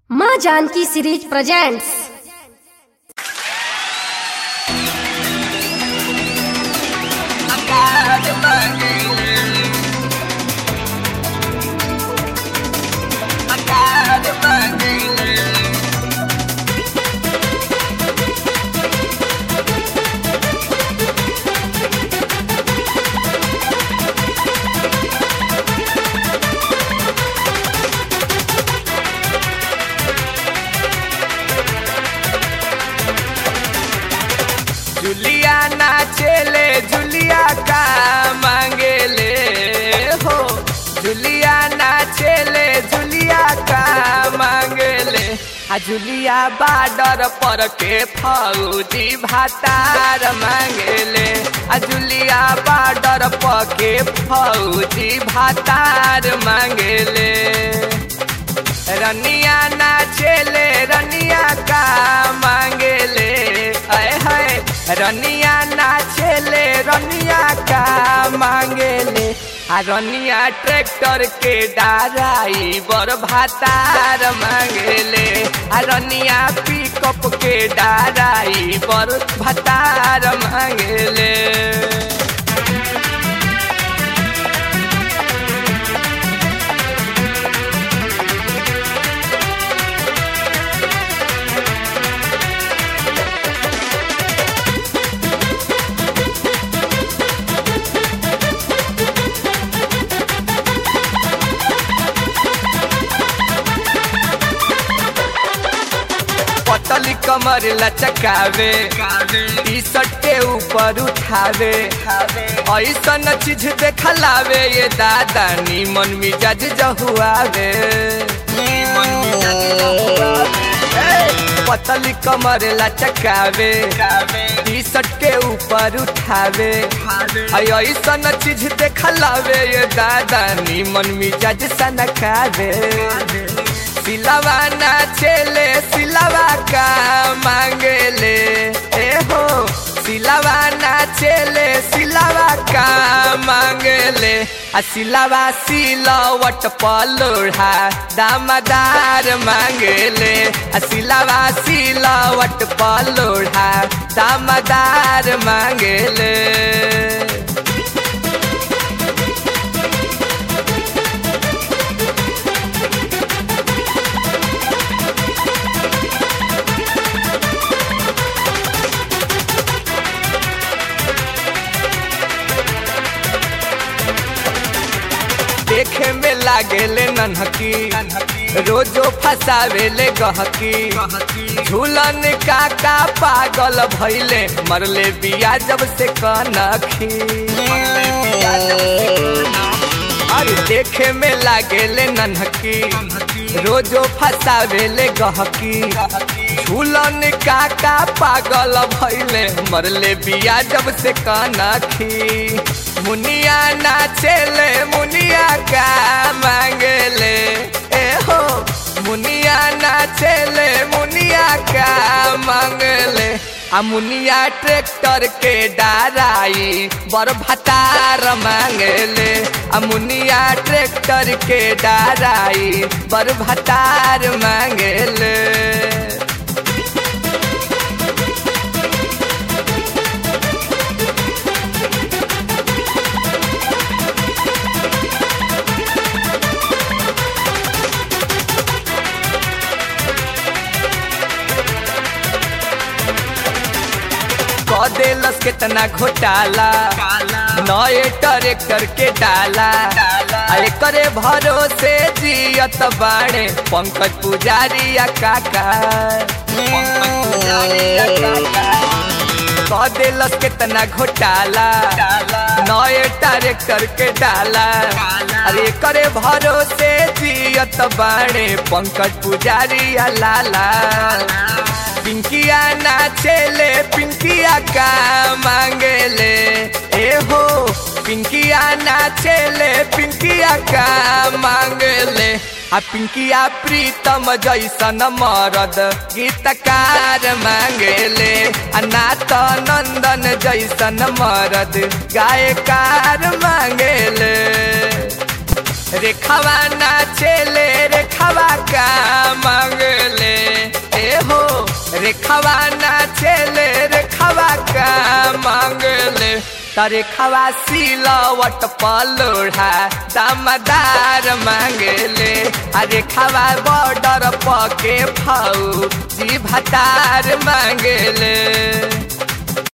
माँ Janaki series presents जुलिया नाचेले जुलिया का मांगेले हो जुलिया नाचेले जुलिया का मांगेले आ जुलिया बाडर पर के फौजी भातार मांगेले आ जुलिया बाडर पर के फौजी भातार मांगेले रनिया नाचेले रनिया का मांगेले अय है रनिया नाचेले रनिया का मांगेले आ रनिया ट्रैक्टर के डाराई बर भातार मांगेले आ रनिया पिकअप के डाराई बर भातार मांगेले पतली कमर लचकावे टी शर्ट के ऊपर उठावे ऐसन चीज देखलावे ये दादा नीमन मिजाज जहुआवे पतली कमर लचकावे टी शर्ट के ऊपर उठावे ऐसन चीज देखलावे ये दादा नीमन मिजाज सनकावे सिलवा नाचेले सिलवा का मांगेले ए हो सिलवा नाचेले सिलवा का मांगेले आ सिलवा सिलवट पलोढ़ा दामदार मांगेले आ सिलवा सिलवट पलोढ़ा दामदार मांगेले देखे में लागेले नन्हकी रोजो फसावेले गहकी झूलन काका पागल भैले मरले बिया जब से कनखी अरे देखे में लागेले नन्हकी रोजो फसावेले गहकी झूलन काका पागल भैले मरले बिया जब से कनखी मुनिया नाचेले मुनिया का मांगेले ए हो मुनिया नाचेले मुनिया का मांगले आ मुनिया ट्रैक्टर के डाराई बर भतार मांगले आ मुनिया ट्रैक्टर के डाराई बर भतार मांगले देलस केतना घोटाला नए ट्रैक्टर के डाला अरे करे भरोसे जियत बाड़े पंकज पुजारी या काका कह देलस केतना घोटाला नए ट्रैक्टर के डाला अरे करे भरोसे जियत बाड़े पंकज पुजारी या लाला पिंकिया नाचेले पिंकिया का मांगेले ए हो पिंकिया नाचेले पिंकिया का मांगेले आ पिंकिया प्रीतम जैसन मरद गीतकार मांगेले आ नात नंदन जैसन मरद गायकार मांगेले रेखावा नाचेले रेखावा का मांगे रेखावा नाचेले रेखावा का मांगले तारे खवा सिलवट पलोढ़ा दामदार मांगले अरे खवा बॉर्डर पके फाऊ जी भतार मांगले